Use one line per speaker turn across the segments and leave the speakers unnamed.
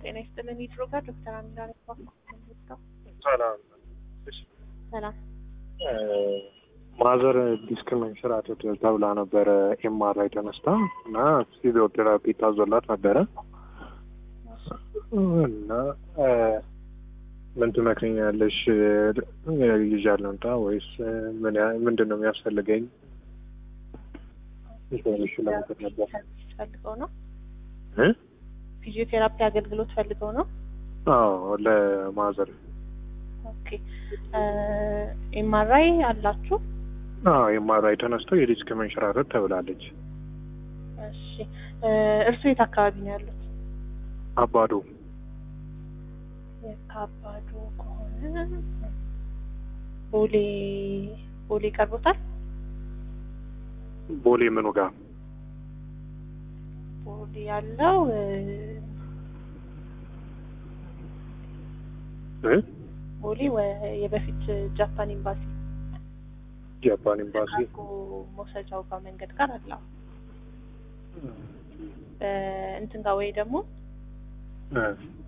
ጤና ይስጥልን። ይድሮ ጋር ዶክተር አሚራ ረባ
ሰላም
ሰላም።
ማዘር ዲስክ መንሸራተት ተብላ ነበረ ኤምአርአይ ተነስታ እና ፊዚዮቴራፒ ታዞላት ነበረ እና ምን ትመክረኛለሽ? ይዣለሁ እንታ ወይስ ምን ያ- ምንድን ነው የሚያስፈልገኝ? ኢንፎርሜሽን ለመውሰድ ነበር
ፈልገው ነው
እ?
ፊዚዮቴራፒ አገልግሎት ፈልገው ነው።
አዎ ለማዘር
ኦኬ ኤምአርአይ አላችሁ?
አዎ ኤምአርአይ ተነስተው የዲስክ መንሸራተት ተብላለች።
እሺ እርስዎ የት አካባቢ ነው ያሉት?
አባዶ
የካባዶ ከሆነ ቦሌ ቦሌ ቀርቦታል።
ቦሌ ምኑ ጋር
ቦሌ ያለው እ፣
እ?
ቦሌ ወ- የበፊት ጃፓን ኤምባሲ
ጃፓን ኤምባሲ
ካርጎ መውሰጃው ጋር መንገድ ጋር አለ። በእንትን ጋር ወይ ደግሞ
እ።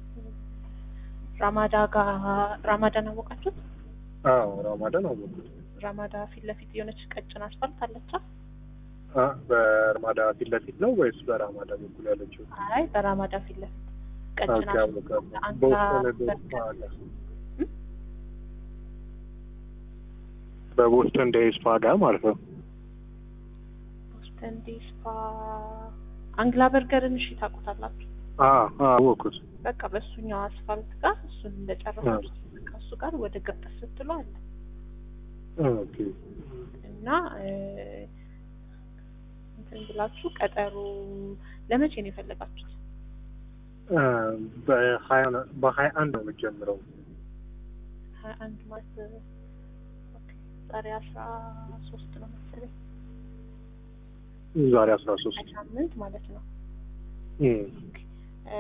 ራማዳ ጋር ራማዳን አወቃችሁት?
አዎ ራማዳን አወቁት።
ራማዳ ፊት ለፊት የሆነች ቀጭን አስፋልት አለቻ።
አ በራማዳ ፊት ለፊት ነው ወይስ በራማዳ በኩል ያለችው?
አይ በራማዳ ፊት ለፊት ቀጭን
ኦኬ፣
አስፋልት
አወቃለሁ።
አንሳ
በቦስተን
በርገር
አለ።
እ?
በቦስተን ዴይ ስፓ ጋር ማለት ነው።
ቦስተን ዲስፓ አንግላ በርገርን እሺ ታውቁታላችሁ?
አ አ አወኩት።
በቃ በእሱኛው አስፋልት ጋር እሱን እንደጨረሳችሁ በቃ እሱ ጋር ወደ ገጠር ስትሉ አለ
ኦኬ
እና እ፣ እንትን ብላችሁ ቀጠሮ ለመቼ ነው የፈለጋችሁት?
አ በሀያ በሀያ አንድ ነው የምትጀምረው።
ሀያ አንድ ማለት ኦኬ፣ ዛሬ አስራ ሶስት ነው መሰለኝ
ዛሬ አስራ ሶስት
ሳምንት ማለት ነው።
እም
እ፣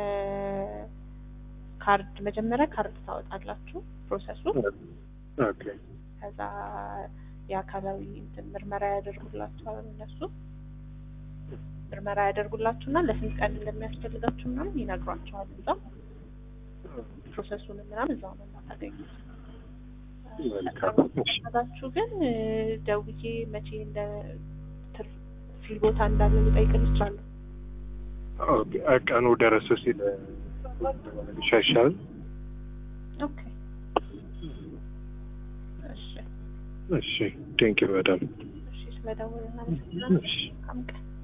ካርድ መጀመሪያ ካርድ ታወጣላችሁ ፕሮሰሱ
ኦኬ
ከዛ የአካላዊ እንትን ምርመራ ያደርጉላችኋል እነሱ ምርመራ ያደርጉላችሁና ለስንት ቀን እንደሚያስፈልጋችሁ ምናምን ይነግሯችኋል። እዛው ፕሮሰሱን ምናምን እዛው ነው የምታገኙት።
መልካም።
ቀጠሮችሁ ግን እ፣ ደውዬ መቼ እንደ ትር- ፍሪ ቦታ እንዳለ ልጠይቅል ይችላሉ።
ኦኬ ቀኑ ደረስ ሲል ይሻሻል።
ኦኬ እሺ
እሺ ቴንኪው በጣም
እሺ፣ ስለደወልን እናመሰግናለን።
እሺ
መልካም ቀን